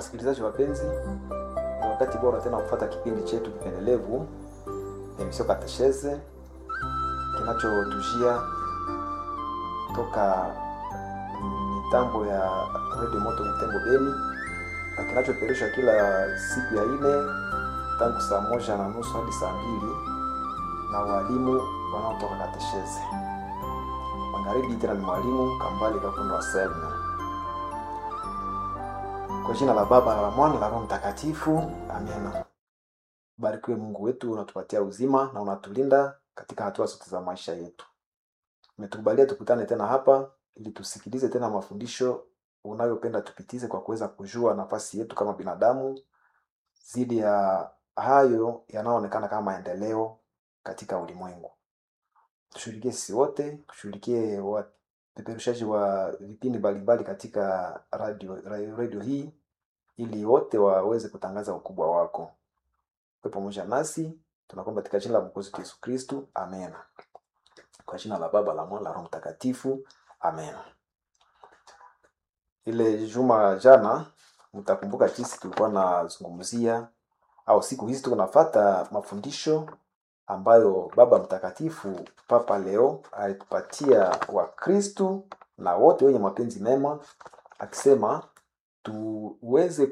Wasikilizaji wapenzi, ni wakati bora tena kufuata kipindi chetu kipendelevu emisio Katesheze kinachotujia toka mitambo ya Radio Moto Mtembo Beni na kinachoperushwa kila siku ya ine tangu saa moja na nusu hadi saa mbili na walimu wanaotoka Katesheze. Magharibi tena ni mwalimu Kambale Kakundo Anselme. Kwa jina la Baba na la Mwana na la Roho Mtakatifu, amena. Barikiwe Mungu wetu, unatupatia uzima na unatulinda katika hatua zote za maisha yetu. Umetukubalia tukutane tena hapa ili tusikilize tena mafundisho unayopenda tupitize kwa kuweza kujua nafasi yetu kama binadamu zidi ya hayo yanayoonekana kama maendeleo katika ulimwengu. Tushughulikie sisi wote, tushughulikie wapeperushaji wa vipindi mbalimbali katika radio, radio, radio hii ili wote waweze kutangaza ukubwa wako. Uwe pamoja nasi, tunakomba katika jina la Mwokozi wetu Yesu Kristu, amen. Kwa jina la Baba, la Mwana, la Roho Mtakatifu, amen. Ile juma jana, mtakumbuka jinsi tulikuwa nazungumzia au siku hizi tuko nafata mafundisho ambayo Baba Mtakatifu Papa Leo alitupatia Wakristu na wote wenye mapenzi mema, akisema tuweze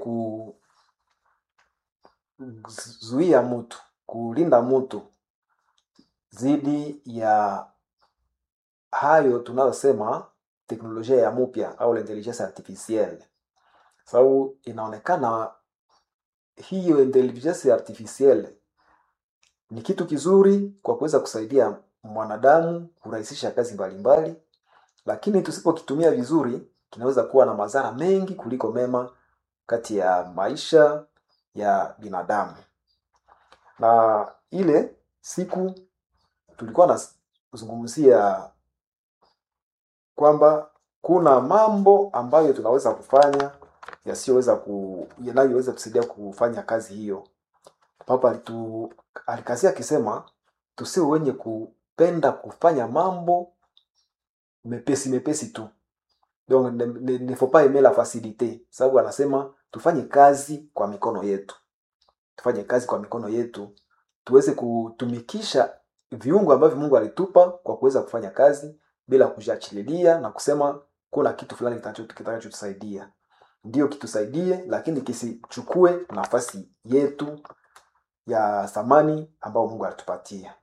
kuzuia mtu, kulinda mtu dhidi ya hayo tunayosema teknolojia ya mupya au intelligence artificielle, sababu inaonekana hiyo intelligence artificielle ni kitu kizuri kwa kuweza kusaidia mwanadamu kurahisisha kazi mbalimbali, lakini tusipokitumia vizuri kinaweza kuwa na madhara mengi kuliko mema kati ya maisha ya binadamu. Na ile siku tulikuwa nazungumzia kwamba kuna mambo ambayo tunaweza kufanya yasiyoweza ku yanayoweza kusaidia kufanya kazi hiyo. Papa alitu alikazia akisema tusiwe wenye kupenda kufanya mambo mepesi mepesi tu donc ne, ne, ne faut pas aimer la facilite, sababu anasema tufanye kazi kwa mikono yetu, tufanye kazi kwa mikono yetu, tuweze kutumikisha viungo ambavyo Mungu alitupa kwa kuweza kufanya kazi bila kujiachililia na kusema kuna kitu fulani kitakachotusaidia. Ndio kitusaidie, lakini kisichukue nafasi yetu ya thamani ambayo Mungu alitupatia.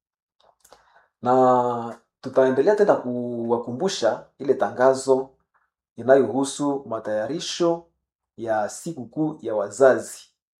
Na tutaendelea tena kuwakumbusha ile tangazo inayohusu matayarisho ya sikukuu ya wazazi.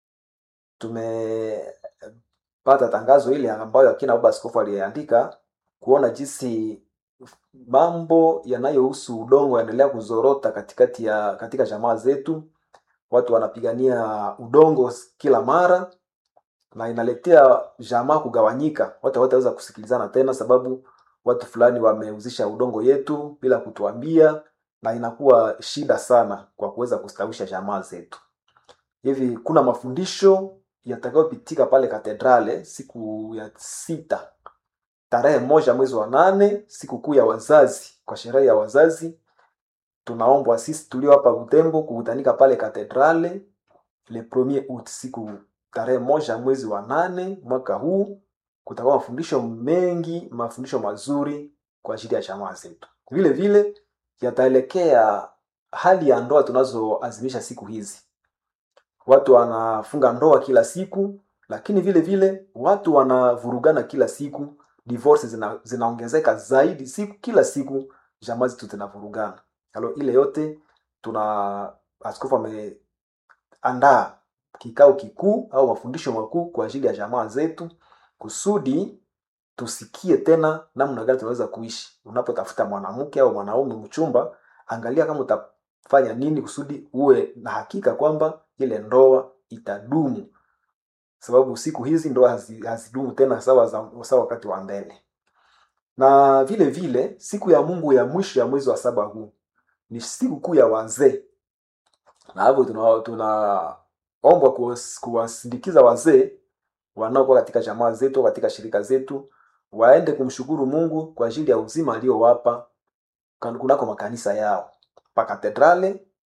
Tumepata tangazo ile ambayo akina baba askofu aliandika kuona jinsi mambo yanayohusu udongo yanaendelea kuzorota katikati ya katika jamaa zetu. Watu wanapigania udongo kila mara na inaletea jamaa kugawanyika. Watu hawataweza kusikilizana tena, sababu watu fulani wameuzisha udongo yetu bila kutuambia, na inakuwa shida sana kwa kuweza kustawisha jamaa zetu. Hivi kuna mafundisho yatakayopitika pale katedrale siku ya sita tarehe moja mwezi wa nane, sikukuu ya wazazi, kwa sherehe ya wazazi. Tunaombwa sisi tulio hapa Butembo kukutanika pale katedrale le premier août, siku tarehe moja mwezi wa nane mwaka huu. Kutakuwa mafundisho mengi, mafundisho mazuri kwa ajili ya jamaa zetu. Vile vile yataelekea hali ya ndoa tunazoazimisha siku hizi. Watu wanafunga ndoa kila siku, lakini vile vile watu wanavurugana kila siku. Divorce zina, zinaongezeka zaidi siku kila siku, jamaa zetu zinavurugana. Halo, ile yote tuna askofu ameandaa kikao kikuu au mafundisho makuu kwa ajili ya jamaa zetu, kusudi tusikie tena namna gani tunaweza kuishi. Unapotafuta mwanamke au mwanaume mchumba, angalia kama utafanya nini kusudi uwe na hakika kwamba ile ndoa itadumu, sababu siku hizi ndoa hazidumu tena sawa sawa wakati wa mbele. Na vile vile siku ya Mungu ya mwisho ya mwezi wa saba huu ni siku kuu ya wazee, na hapo tuna, tuna ombwa kuwasindikiza wazee wanaokuwa katika jamaa zetu katika shirika zetu, waende kumshukuru Mungu kwa ajili ya uzima aliyowapa kunako makanisa yao pa katedrale.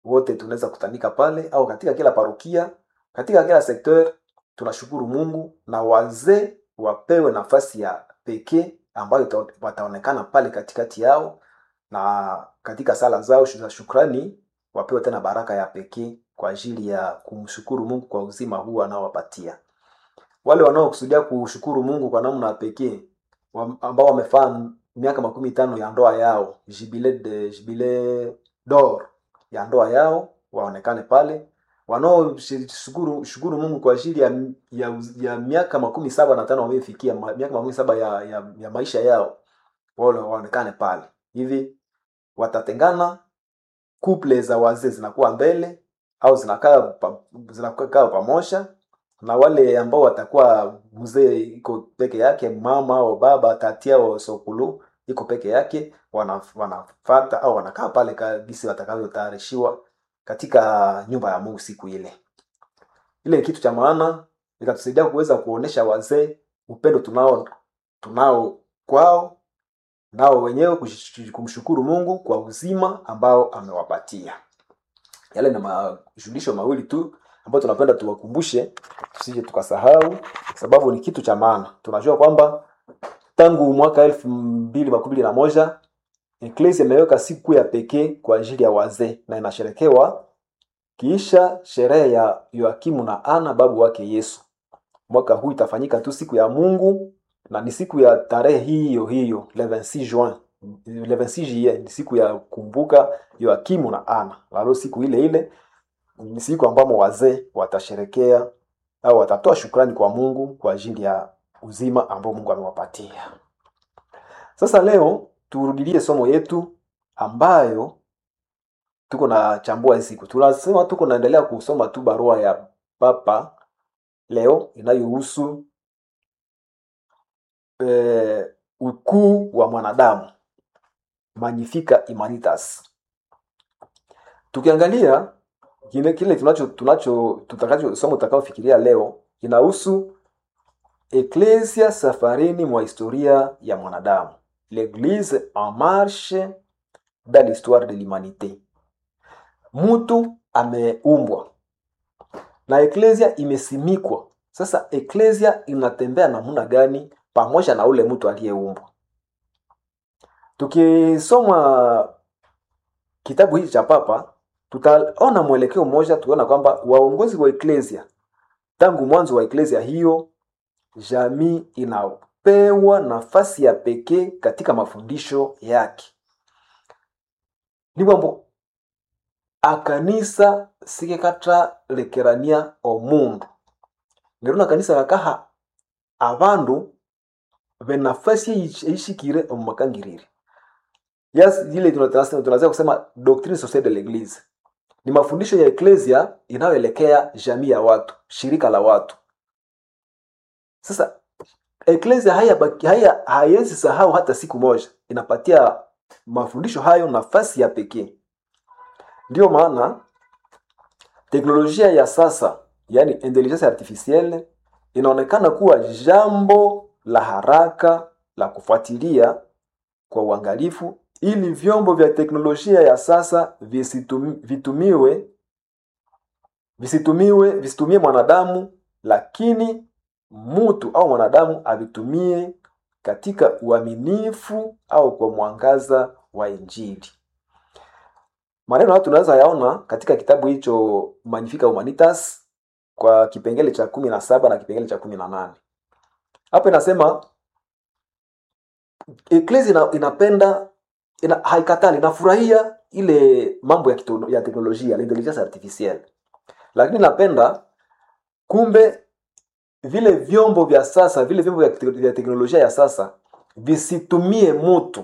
wote tunaweza kutanika pale au katika kila parokia katika kila sekteur tunashukuru mungu na wazee wapewe nafasi ya pekee ambayo ita- wataonekana pale katikati yao na katika sala zao za shukrani wapewe tena baraka ya pekee kwa ajili ya kumshukuru mungu kwa uzima huu anaowapatia wale wanaokusudia kushukuru mungu kwa namna ya pekee wa- ambao wamefaa miaka makumi tano ya ndoa yao jibile de jibile dor ya ndoa yao waonekane pale wanaoshukuru shukuru mungu kwa ajili ya, ya, ya miaka makumi saba na tano wamefikia ma- miaka makumi saba ya, ya, ya maisha yao wale waonekane pale hivi watatengana kuple za wazee zinakuwa mbele au zinakaa pa, zinakaa pamoja na wale ambao watakuwa mzee iko peke yake mama au baba tati au sokulu iko peke yake wana, wanafata au wanakaa pale kabisa watakavyotayarishiwa katika nyumba ya mungu siku ile ile ni kitu cha maana ikatusaidia kuweza kuonesha wazee upendo tunao tunao kwao nao wenyewe kush- kumshukuru mungu kwa uzima ambao amewapatia yale na majulisho mawili tu ambayo tunapenda tuwakumbushe tusije tukasahau sababu ni kitu cha maana tunajua kwamba tangu mwaka elfu mbili makumi mbili na moja eklesia imeweka siku ya pekee kwa ajili ya wazee na inasherekewa kiisha sherehe ya yoakimu na ana babu wake yesu mwaka huu itafanyika tu siku ya mungu na ni siku ya tarehe hiyo hiyo le 26 juin le 26 juillet ni siku ya kumbuka yoakimu na ana lalo siku ile ile ni siku ambamo wazee watasherekea au watatoa shukrani kwa mungu kwa ajili ya uzima ambao mungu amewapatia sasa leo turudilie somo yetu ambayo tuko na chambua hii siku tunasema tuko naendelea kusoma tu barua ya papa leo inayohusu eh, ukuu wa mwanadamu magnifica humanitas tukiangalia kile kile tunacho tunacho tutakacho somo tutakaofikiria leo inahusu eklesia safarini mwa historia ya mwanadamu l'église en marche dans l'histoire de l'humanité mtu ameumbwa na eklesia imesimikwa sasa eklesia inatembea namna gani pamoja na ule mtu aliyeumbwa tukisoma kitabu hiki cha papa tutaona mwelekeo mmoja tuona kwamba waongozi wa eklesia tangu mwanzo wa eklesia hiyo jamii inapewa nafasi ya pekee katika mafundisho yake ni kwambo akanisa sikekatalekerania omundu neruna kanisa kakaha abandu benafasi eishikire omumakangirire yes ile tunatasa- tunaweza kusema doctrine sociale de l'église ni mafundisho ya eklesia inayoelekea jamii ya watu shirika la watu sasa eklesia haya haya haiwezi sahau hata siku moja inapatia mafundisho hayo nafasi ya pekee ndiyo maana teknolojia ya sasa yaani intelligence artificielle inaonekana kuwa jambo la haraka la kufuatilia kwa uangalifu ili vyombo vya teknolojia ya sasa visitumi, vitumiwe visitumiwe visitumie mwanadamu lakini mtu au mwanadamu avitumie katika uaminifu au kwa mwangaza wa injili maneno hayo tunaweza yaona katika kitabu hicho magnifica humanitas kwa kipengele cha kumi na saba na kipengele cha kumi na nane hapa inasema eklesi ina, inapenda ina, haikatali inafurahia ile mambo ya, kito, ya teknolojia la intelligence artificielle lakini inapenda kumbe vile vyombo vya sasa vile vyombo vya, te- vya teknolojia ya sasa visitumie mutu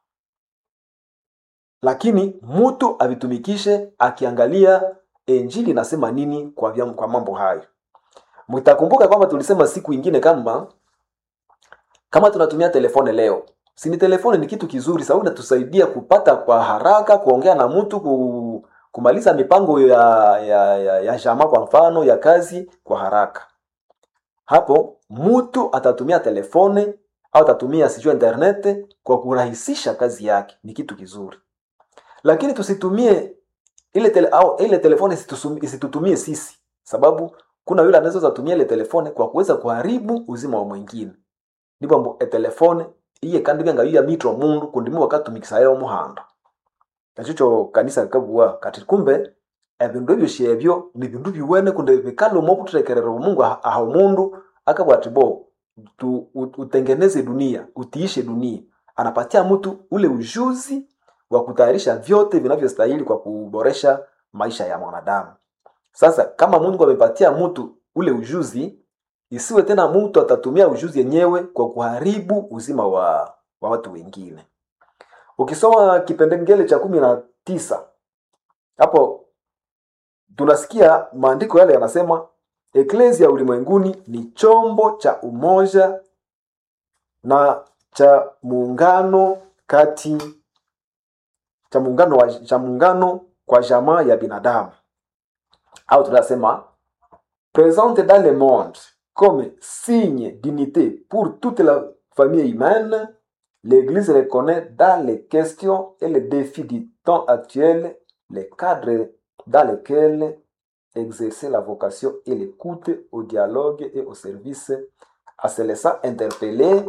lakini mutu avitumikishe akiangalia injili inasema nini kwa, vya, kwa mambo hayo mtakumbuka kwamba tulisema siku ingine kama kama tunatumia telefone leo sini telefone ni kitu kizuri sababu inatusaidia kupata kwa haraka kuongea na mtu ku, kumaliza mipango ya ya, ya, ya jamaa kwa mfano ya kazi kwa haraka hapo mtu atatumia telefone au atatumia sijua internet kwa kurahisisha kazi yake ni kitu kizuri lakini tusitumie ile tele, au, ile telefone isitusum- isitutumie sisi sababu kuna yule anaweza tumia ile telefone kwa kuweza kuharibu uzima wa mwingine ndipo mbu etelefone iye kandi byanga yuya mitwa mundu kundi mu bakatumikisa omuhanda nakyo kanisa likabugha kati kumbe ebindu ebyosi ebyo ni bindu biwene kundi bikala omo buturekerera omungu aha aha omundu akabwa ati bo tu, ut- utengeneze dunia utiishe dunia anapatia mtu ule ujuzi wa kutayarisha vyote vinavyostahili kwa kuboresha maisha ya mwanadamu sasa kama mungu amepatia mtu ule ujuzi isiwe tena mtu atatumia ujuzi yenyewe kwa kuharibu uzima wa, wa watu wengine ukisoma kipengele cha kumi na tisa hapo tunasikia maandiko yale yanasema eklesia ulimwenguni ni chombo cha umoja na cha muungano kati cha muungano wa, cha muungano kwa jamaa ya binadamu au tunasema présente dans le monde comme signe d'unité pour toute la famille humaine, l'Église reconnaît dans les questions et les défis du temps actuel les cadres dans lesquels exercer la vocation et l'écoute au dialogue et au service à se laissant interpeller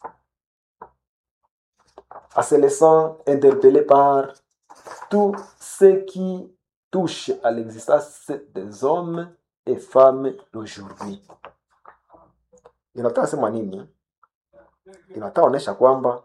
à se laissant interpeller par tout ce qui touche à l'existence des hommes et femmes d'aujourd'hui. Inataka sema nini? Inataka onyesha kwamba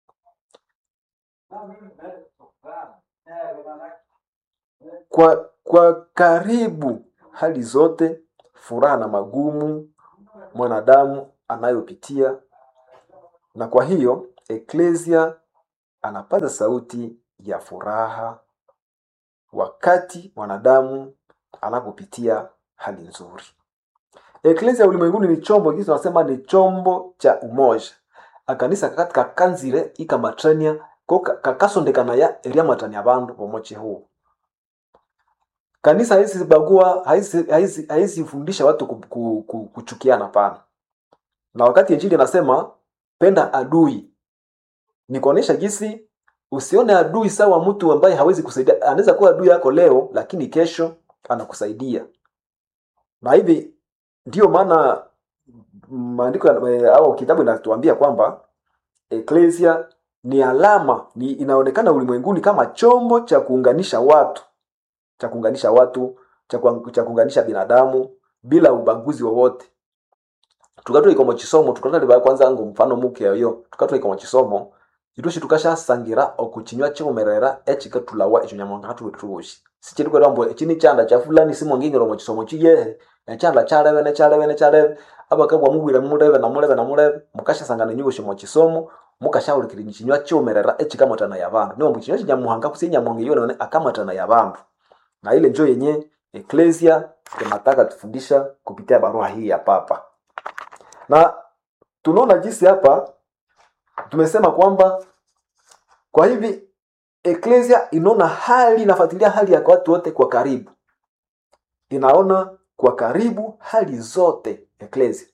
kwa, kwa karibu hali zote, furaha na magumu mwanadamu anayopitia, na kwa hiyo eklesia anapaza sauti ya furaha wakati mwanadamu anapopitia hali nzuri. Eklesia ulimwenguni ni chombo kisi tunasema ni chombo cha umoja akanisa kakati kakanzire ikamatrania ko ka- kakasondekana ya eriamatania bandu bomoche huu kanisa haisi bagua haisi, haisi, haisi fundisha watu ku, ku, ku, kuchukiana pana na wakati injili anasema penda adui ni kuonesha jinsi usione adui sawa mtu ambaye hawezi kusaidia anaweza kuwa adui yako leo lakini kesho anakusaidia na hivi ndiyo maana maandiko ya- eh, au kitabu inatuambia kwamba eklesia ni alama ni inaonekana ulimwenguni kama chombo cha kuunganisha watu cha kuunganisha watu cha, kuang- cha kuunganisha binadamu bila ubaguzi wowote tukatwa ikomo chisomo tukatwa liba kwanza ngo mfano muke yo tukatwa ikomo chisomo itushi tukashasangira okuchinywa chiumerera echikatulawa echo nyamonga hatuwetushi sichiri kwera mbo chini chanda cha fulani simongingiro mu chisomo chiye echanda chalebe ne chalebe ne chalebe abakabwa mubwire mulebe na mulebe na mulebe mukashasangana nyushi mu chisomo mukashaulikira chinywa chiumerera echikamatana ya bandu niwo mchinywa chinyamuhanga kusinya monge yone akamatana ya bandu na ile njo yenye eklesia tunataka tufundisha kupitia barua hii ya papa na tunaona jinsi hapa tumesema kwamba kwa hivi eklesia inaona hali inafuatilia hali ya watu wote kwa karibu inaona kwa karibu hali zote eklesia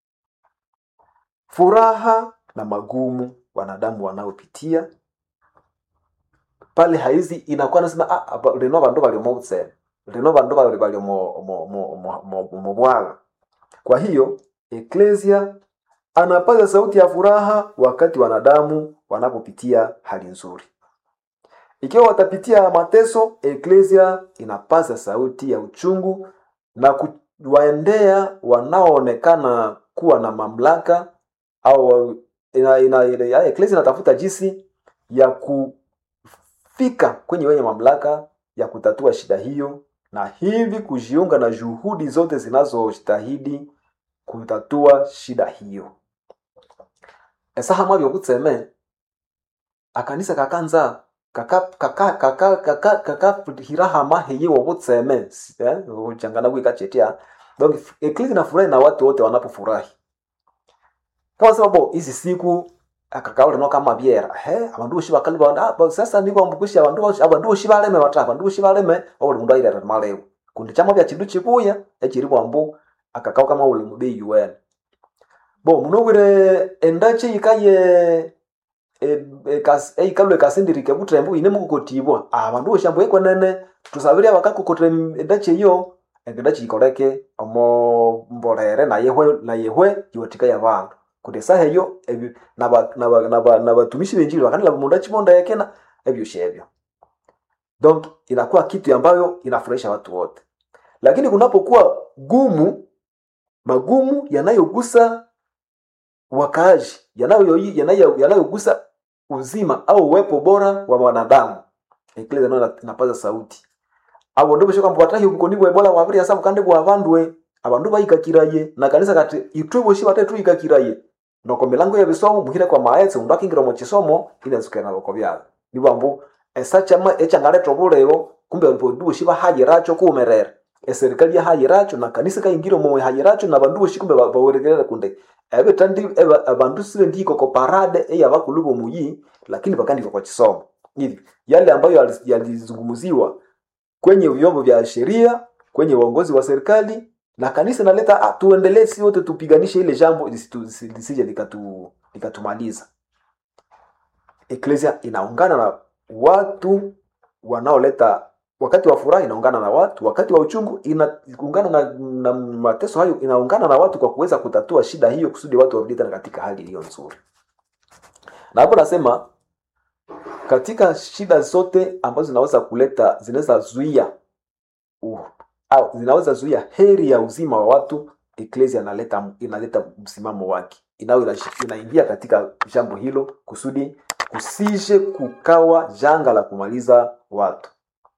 furaha na magumu wanadamu wanaopitia pale haizi inakuwa nasema ah, aba- lino bandu bali mubusene lino bandu bali bali mu- mu- mu- mu- mu- mu bwaga kwa hiyo eklesia anapaza sauti ya furaha wakati wanadamu wanapopitia hali nzuri ikiwa watapitia mateso eklesia inapaza sauti ya uchungu na kuwaendea wanaoonekana kuwa na mamlaka au ina, ina, ina, eklesia inatafuta jinsi ya kufika kwenye wenye mamlaka ya kutatua shida hiyo na hivi kujiunga na juhudi zote zinazostahidi kutatua shida hiyo esaha mwabyo kutseme akanisa kakanza kaka kaka kaka kaka kaka hirahama heye wobutseme eh uchangana kwikachetia donc eklezi nafurahi na watu wote wanapofurahi kama sababu hizi siku akakaule no kama biera he abandu boshi bakali banda ah, sasa ndiko mbukushi abandu boshi abandu boshi baleme bataka abandu boshi baleme obuli mundu aire maleo kundi chama bya chindu chibuya ekiri bwambu akakao kama uli mubi UN bo munobwire endachi ikaye eikalwe kasindirike butrembu ine mukukotibwa abandu boshambo ekwenene tusabiria bakakokotra endachi eyo endachi ikoleke omo mbolere nayehwe nayehwe iwatika yabandu kuti esaha eyo ebi- naba- naba- naba- nabatumishi benjili bakanila mundu achimonda yekena ebyoshi ebyo donc inakuwa kitu ambayo inafurahisha watu wote lakini kunapokuwa gumu magumu yanayogusa wakaaji yanayo- yanayo- yanayogusa uzima au uwepo bora wa mwanadamu eklesia nayo inapaza sauti abo ndo bosho kwamba watahi ubukoni bwa ebola wabiri asabu kandi bwa bandwe abandu bayikakiraye na kanisa kati itwe boshi batatu ikakiraye noko milango ya bisomo muhire kwa maetse undu akingira mu kisomo inazukana na boko byabo nibambu esachama echangaleta obulego kumbe abandu boshi bahayiracho kumerera eserikali yahayiracho na kanisa kaingira mu hayiracho na abandu boshi kumbe ba- bawerekerera kunde ebe tandi ebe abandu sibe ndiko ko parade eya bakulubo muyi lakini bakandika kwa kisomo hivi yale ambayo yali- yalizungumziwa kwenye vyombo vya sheria kwenye uongozi wa serikali na kanisa inaleta ah, tuendelee si wote tupiganishe ile jambo lisitu- lisi- lisije likatu likatumaliza eklesia inaungana na watu wanaoleta wakati wa furaha inaungana na watu wakati wa uchungu inaungana na, na mateso hayo inaungana na watu kwa kuweza kutatua shida hiyo kusudi watu warudi tena katika hali iliyo nzuri na hapo nasema katika shida zote ambazo zinaweza kuleta zinaweza zuia uh, au zinaweza zuia heri ya uzima wa watu eklesia inaleta inaleta msimamo wake inayo inashi- inaingia katika jambo hilo kusudi kusije kukawa janga la kumaliza watu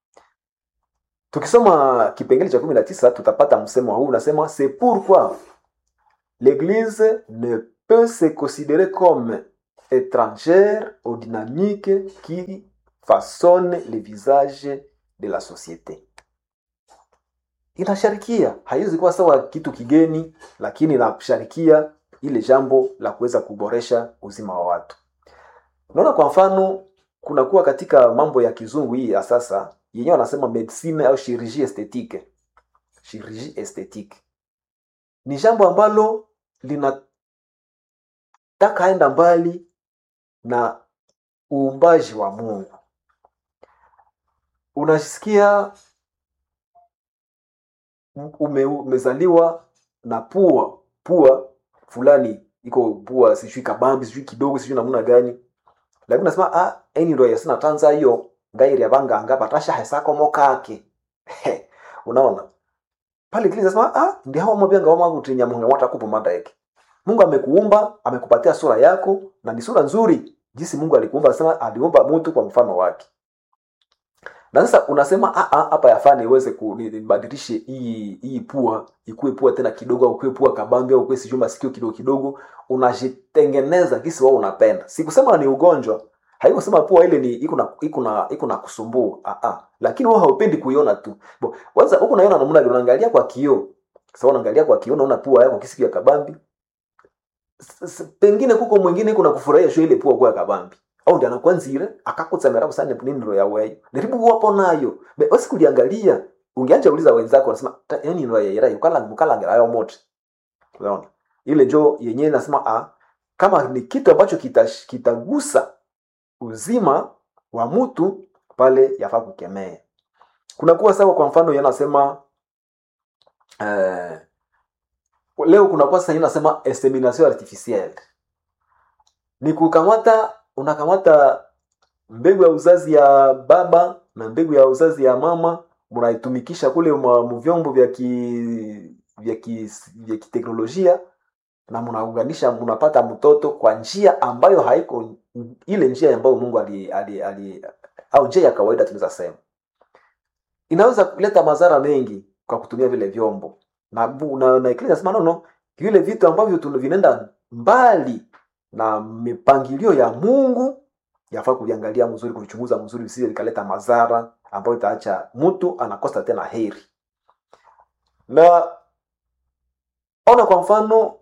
tukisoma kipengele cha kumi na tisa tutapata msemo huu unasema c'est pourquoi l'église ne peut se considérer comme étrangère aux dynamiques qui façonnent le visage de la société inasharikia haiwezi kuwa sawa kitu kigeni lakini inasharikia ile jambo la kuweza kuboresha uzima wa watu unaona kwa mfano kunakuwa katika mambo ya kizungu hii ya sasa yenyewe wanasema medicine au chirurgie esthétique chirurgie esthétique ni jambo ambalo linataka enda mbali na uumbaji wa mungu unasikia ume, umezaliwa na pua pua fulani iko pua sijui kabambi sijui kidogo sijui namna gani lakini unasema ah eni ndo yasina tanza hiyo ngairi abanganga batasha hesako mokake unaona pale kile nasema ah ndi hawa mwabyanga wa mwangu tinya mungu wata kupo madaeke Mungu amekuumba amekupatia sura yako na ni sura nzuri jinsi Mungu alikuumba anasema aliumba mtu kwa mfano wake na sasa unasema "Ah, ah, hapa yafaa iweze kubadilishe hii hii pua ikuwe pua tena kidogo au ikuwe pua kabambi au ikuwe sijui masikio kidogo kidogo unajitengeneza kisi wao unapenda sikusema ni ugonjwa haikusema pua ile ni iko na iko na iko na kusumbua ah, ah. lakini wewe haupendi kuiona tu Bo, kwanza huko unaiona namna gani unaangalia kwa kioo sasa unaangalia kwa kioo unaona pua yako kisi ya kabambi S- s- pengine kuko mwingine kuna kufurahia sho ile pua kwa ya kabambi au ndi anakwanzire akakutsamira kusane nindiro ya weyo ndiribu wapo nayo be basi kuliangalia ungeanja uliza wenzako wanasema "Ta- yani ndo yera yukala mukalangira ayo moto unaona ile njo yenyewe nasema ah kama ni kitu ambacho kita- kitagusa uzima wa mtu pale yafaa kukemea kunakuwa sawa kwa mfano yanasema eh, leo kunakuwa sasa inasema insemination artificielle ni kukamata unakamata mbegu ya uzazi ya baba na mbegu ya uzazi ya mama mnaitumikisha kule mwa- mu vyombo vya ki vya ki vya kiteknolojia na mnaunganisha mnapata mtoto kwa njia ambayo haiko ile njia ambayo Mungu ali, ali, ali au njia ya kawaida tunaweza sema inaweza kuleta madhara mengi kwa kutumia vile vyombo na bu- na, na Eklesia inasema no no vile vitu ambavyo tuna- vinaenda mbali na mipangilio ya Mungu yafaa kuviangalia mzuri kuvichunguza mzuri visije vikaleta madhara ambayo itaacha mtu anakosa tena heri na ona kwa mfano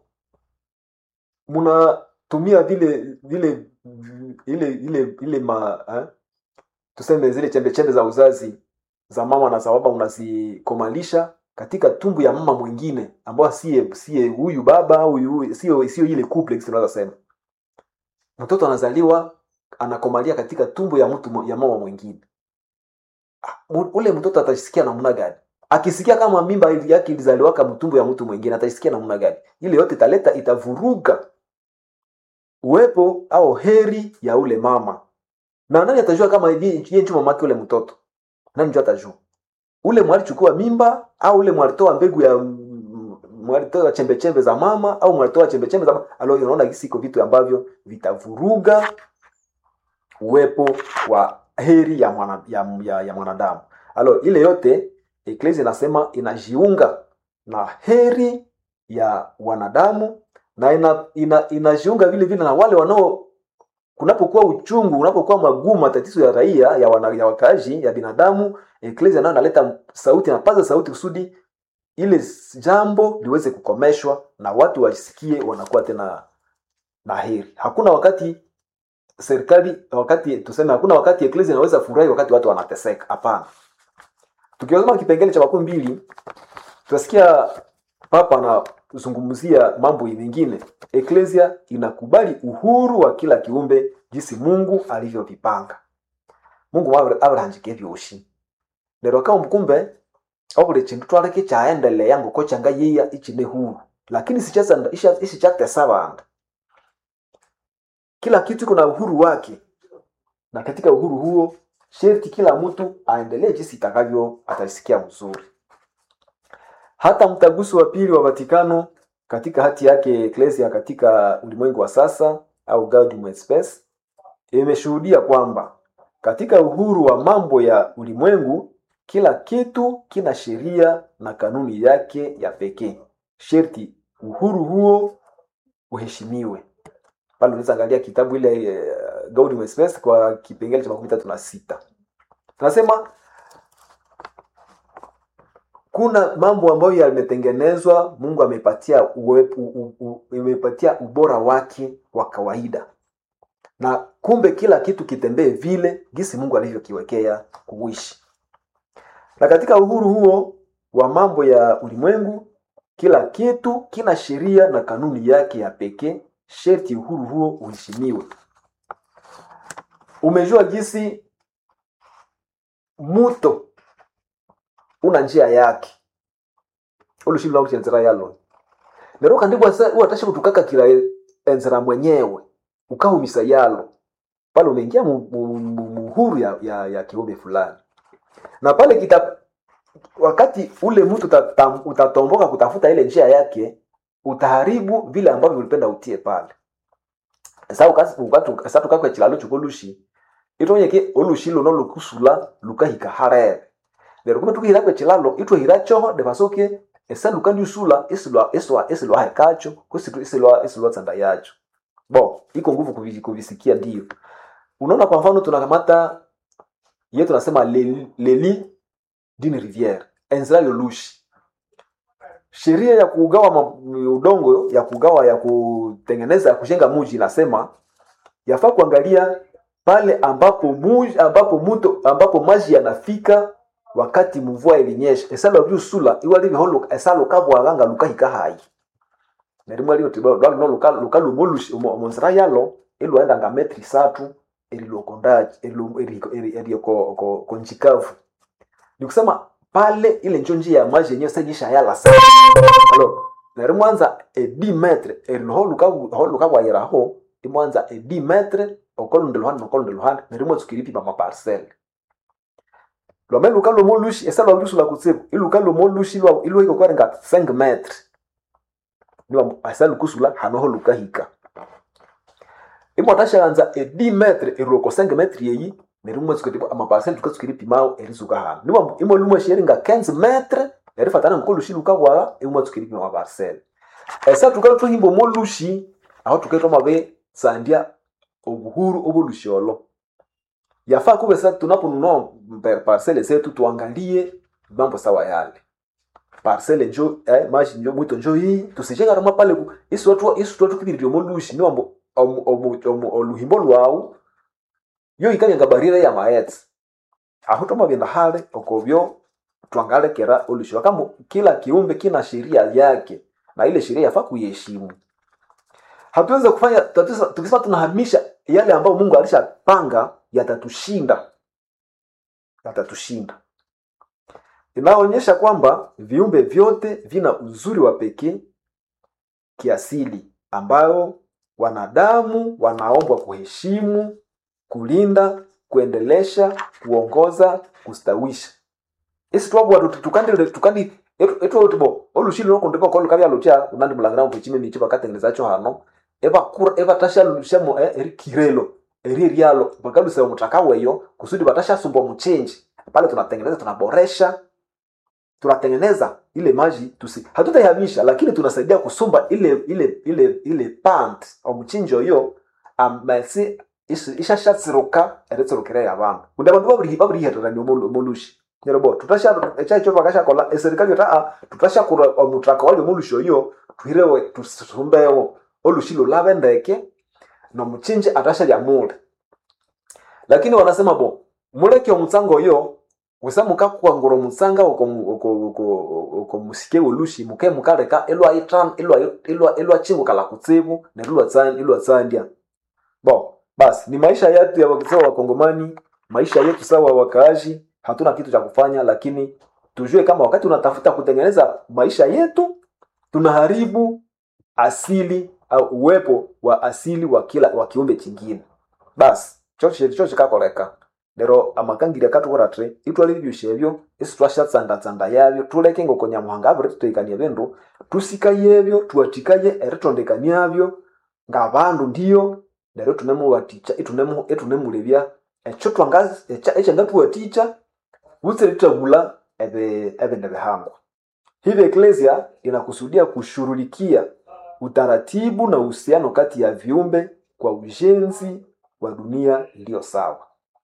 mnatumia vile vile ile ile ile ma eh? tuseme zile chembe chembe za uzazi za mama na za baba unazikomalisha katika tumbu ya mama mwingine ambayo siye siye huyu baba au huyu sio sio ile couple tunaweza sema mtoto anazaliwa anakomalia katika tumbo ya mtu ya mama mwingine ule mtoto atasikia namna gani akisikia kama mimba yake ilizaliwaka mtumbo ya mtu mwingine atasikia namna gani ile yote italeta itavuruga uwepo au heri ya ule mama na nani atajua kama yeye ndio mamake ule mtoto nani ndio atajua ule mwalichukua mimba au ule mwalitoa mbegu ya mwalitoa chembe chembe za mama au mwalitoa chembe chembe za mama alo unaona hisi iko vitu ambavyo vitavuruga uwepo wa heri ya mwana, ya, ya, ya mwanadamu alo ile yote eklesi inasema inajiunga na heri ya wanadamu na ina, ina, inajiunga vile vile na wale wanao kunapokuwa uchungu unapokuwa magumu matatizo ya raia ya, wana, ya wakaaji ya binadamu eklesi nayo inaleta sauti napaza sauti kusudi ile jambo liweze kukomeshwa na watu wasikie wanakuwa tena na heri hakuna wakati serikali wakati tuseme hakuna wakati eklesi inaweza furahi wakati watu wanateseka hapana tukiwazama kipengele cha makumi mbili tunasikia papa anazungumzia mambo mengine eklesia inakubali uhuru wa kila kiumbe jinsi mungu alivyovipanga mungu abrahanje vyoshi lero kama mkumbe obuli chindu twaleke chaendelea ngoko changa yiya ichine huru lakini isichakutesa bandu kila kitu kuna uhuru wake na katika uhuru huo sherti kila mtu aendelee jinsi itakavyo atasikia mzuri hata mtaguso wa pili wa vatikano katika hati yake eklesia katika ulimwengu wa sasa au Gaudium et Spes imeshuhudia kwamba katika uhuru wa mambo ya ulimwengu kila kitu kina sheria na kanuni yake ya pekee sherti uhuru huo uheshimiwe pale unaweza angalia kitabu ile uh, Gaudium et Spes kwa kipengele cha makumi tatu na sita tunasema kuna mambo ambayo yametengenezwa mungu amepatia uwepu, u, u, imepatia ubora wake wa kawaida na kumbe kila kitu kitembee vile gisi mungu alivyokiwekea kuishi na katika uhuru huo wa mambo ya ulimwengu kila kitu kina sheria na kanuni yake ya pekee sherti uhuru huo uheshimiwe umejua gisi muto una njia yake olushilo enzera yalo lero kandi watashi kutukaka kila enzera mwenyewe ukahumisa yalo pale umeingia muhuru ya, ya, ya kiumbe fulani na pale kita wakati ule mtu utatomboka kutafuta ile njia yake utaharibu vile ambavyo ulipenda utie pale sa tukakwe chilalo chukolushi itonyeke olushi luno lukusula lukahika harere lero kume tukihira kwe chilalo itwehira choho devasoke esa lukandi usula isilwa iswa isilwa hekacho kusitu isilwa isilwa tsanda yacho bo iko nguvu kuvisikia ndio unaona kwa mfano tunakamata ye tunasema leli, leli dini riviere enzira yolushi sheria ya kugawa udongo ya kugawa ya kutengeneza ya kujenga muji inasema yafaa kuangalia pale ambapo muji, ambapo muto ambapo maji yanafika wakati mvua ilinyesha esala byusula iwali holo esalo kabwaganga lukahika hai nerimo liyo tibo dwali no luka luka lumulushi monzira yalo ilwaenda nga metri satu elilokondaji elioko ko konjikavu nikusema pale ile njo njia ya maji yenyewe sajisha yala sana alo nerimwanza e 10 metre eliho luka ho luka bwayiraho imwanza e 10 metre okolo ndeluhani nokolo ndeluhani nerimo tsukiripi pa maparcelle lwame luka lomo lushi esa lwa lusu la kutsibu iluka lomo lushi lwa ilwa iko kwarenga 5 metre niwa asa lukusula hanoho luka hika imo tashaanza e 10 metre eroko 5 metre yeyi nerimwe tsukitibu amaparcelle tukatsukiri pimao erisuka hano niwa imo lumwe sheringa 15 metre erifatana ngoko lushi luka bwala imwe tsukiri pima amaparcelle esa tukalo tuhimbo mo lushi aho tukaitwa mabe sandia obuhuru obulushi olo yafaa kuwe sasa tunaponunua parcele zetu tuangalie mambo sawa yale parcele njo eh, maji njo mwito njo hii tusijenga rama pale ku isu watu isu watu kibiri mo lushi ni wambo oluhimbo lwawu yo ikanya ngabarira ya maets aho toma binda hale okobyo tuangale kera olushi kama kila kiumbe kina sheria yake na ile sheria yafaa kuiheshimu hatuweze kufanya tukisema tunahamisha yale ambayo mungu alishapanga yatatushinda yatatushinda inaonyesha kwamba viumbe vyote vina uzuri wa pekee kiasili ambayo wanadamu wanaombwa kuheshimu kulinda kuendelesha kuongoza kustawisha isi twabwa tukandi tukandi etwotibo olushili lokundika kolukabya lutya unandi mulangira mupechime michi bakatengenezacho hano ebakura ebatashalushamo erikirelo eri eryalo bakaluseba mutaka weyo kusudi batashasumbwa mchenji pale tunatengeneza tunaboresha tunatengeneza ile maji tusi hatutaihamisha lakini tunasaidia kusumba ile ile ile ile pant omuchinjo yo amasi ishashatsiruka eritsurukire yabantu kundi abandu babiri babirihererania omulushi nerobo tutasha echacho bakashakola eserikali taa tutashakura omutraka wali omulushi oyo tuhirewe tusumbewo olushi lulabe ndeke nomuchinji atashalya mule lakini wanasema bo muleke omutsanga oyo wesa mukakwangura omutsanga okomusike olushi muke mukaleka elwachingukala kutsibu neryo ilwatsandya bo basi ni maisha yetu ya sawa wakongomani maisha yetu sawa wakaaji hatuna kitu cha kufanya lakini tujue kama wakati unatafuta kutengeneza maisha yetu tunaharibu asili au uwepo wa asili wa kila wa kiumbe chingine basi chocho chocho kakoleka lero amakangiri akatukuratre itwale bibyusha ebyo isi twashatsandatsanda yabyo tuleke ngoko nyamuhanga abiri tuteikanie bindu tusikaye ebyo tuwatikaye eritondekaniabyo ng'abandu ndiyo neryo tunemuwaticha itunemulebya ekyo twangazi ekyangatuwaticha butsire tutagula ebindi bihangwa hivi eklesia inakusudia kushurulikia utaratibu na uhusiano kati ya viumbe kwa ujenzi wa dunia iliyo sawa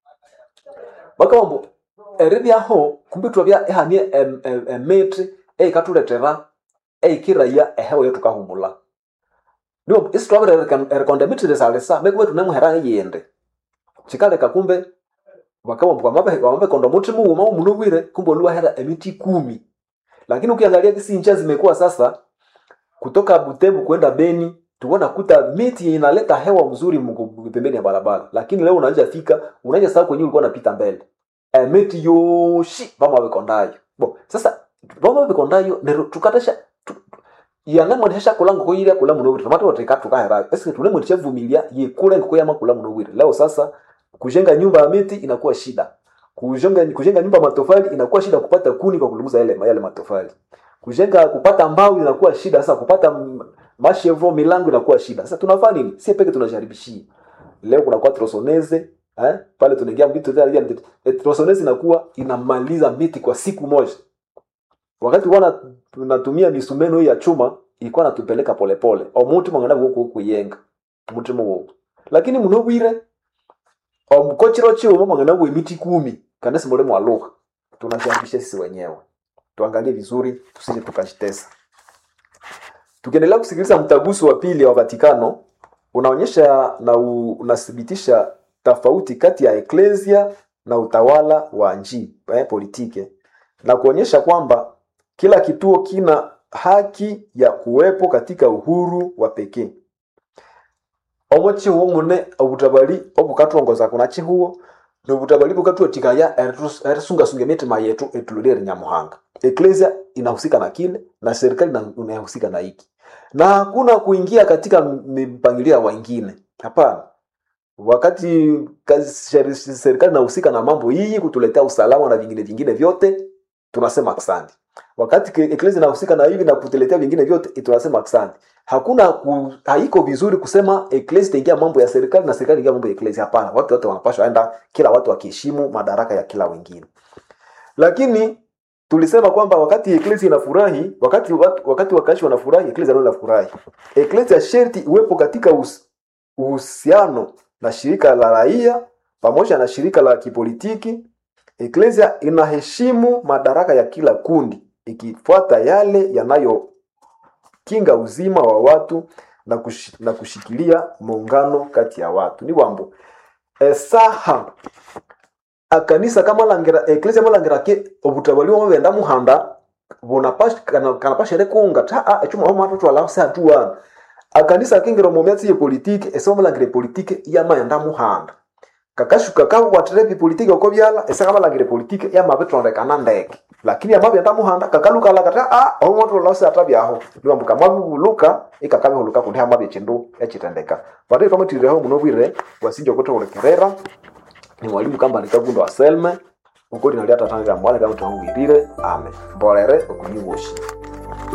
bakabambo eribyaho kumbi twabya ehanie emiti eikatuletera eikiraya ehewa yetukahumula ndio isi twabire erikonda emiti lisalisa mekuba tunemuhera eyindi kikaleka kumbe bakabambo wamabekonda muti muwuma umunobwire kumbe oluwahera emiti kumi lakini ukiangalia kisincha zimekuwa sasa kutoka butembo kwenda beni tuona kuta miti inaleta hewa mzuri pembeni ya barabara lakini leo unaweza fika unaweza sahau kwenye ulikuwa unapita mbele e, miti yoshi vama bekondayo bo sasa vama bekondayo nero tukatasha tu, yana mwendesha kulango ko ile kula muno wira mato teka tukahera eske tune mwendesha vumilia ye kule ngoko yama kula muno wira leo sasa kujenga nyumba ya miti inakuwa shida kujenga kujenga nyumba matofali inakuwa shida kupata kuni kwa kulumuza yale yale matofali kujenga kupata mbao inakuwa shida sasa kupata mashevo milango inakuwa shida sasa tunafanya nini si peke tunajaribishia leo kuna kwa trosoneze eh pale tunaingia vitu vya trosoneze inakuwa inamaliza miti kwa siku moja wakati wana tunatumia misumeno ya chuma ilikuwa natupeleka polepole omuti mwangana huko kuyenga muti mwo lakini muno bwire omukochiro chiwo mwangana bwe miti kumi kana simole mwaluka tunajaribisha sisi wenyewe tuangalie vizuri tusije tukajitesa tukiendelea kusikiliza mtaguso wa pili wa vatikano unaonyesha na u, unathibitisha tofauti kati ya eklesia na utawala wa nji eh, politike na kuonyesha kwamba kila kituo kina haki ya kuwepo katika uhuru wa pekee omo chihuo mune obutabali obukatongoza kuna chihuo nobutabali bukatuatikaya erisungasunga emitima yetu etulolere nyamuhanga eklesia inahusika na kile na serikali inahusika na hiki na hakuna kuingia katika mipangilio ya wengine hapana wakati kazi serikali inahusika na mambo hii kutuletea usalama na vingine vingine vyote tunasema asante wakati eklesia inahusika na hivi na kutuletea vingine vyote tunasema asante hakuna ku, haiko vizuri kusema eklesia itaingia mambo ya serikali na serikali ingia mambo ya eklesia hapana watu wote wanapashwa enda kila watu wakiheshimu madaraka ya kila wengine lakini tulisema kwamba wakati eklesia inafurahi wakati watu, wakati wakaishi wanafurahi eklesia ndio inafurahi eklesia sherti iwepo katika uhusiano na shirika la raia pamoja na shirika la kipolitiki eklesia inaheshimu madaraka ya kila kundi ikifuata yale yanayokinga uzima wa watu na, kush, na kushikilia muungano kati ya watu ni wambo esaha akanisa kamalangira eklesia malangira ke obutabali bwamo benda muhanda bunapasha kanapasha rekunga ta a echuma homo atatu ala sa tuan akanisa akingira omu myatsi ye politike ese wamulangire politike yamaghenda muhanda kakashuka kabukwatira ebipolitiki oko byala ese kabalangire politiki yamabitondekana ndeke lakini amabyenda muhanda kakalukala kati a omotolose atabyaho niwambuka mwabibuluka ikakabihuluka kundi hamabya ekindu ekitendeka pati twamutirireho muno bwire wasinja okuthuhulikirira ni mwalimu kambani kagundo wa selme ukoti nali atatangira mwale kamutangwirire ame mbolere okunyiwoshi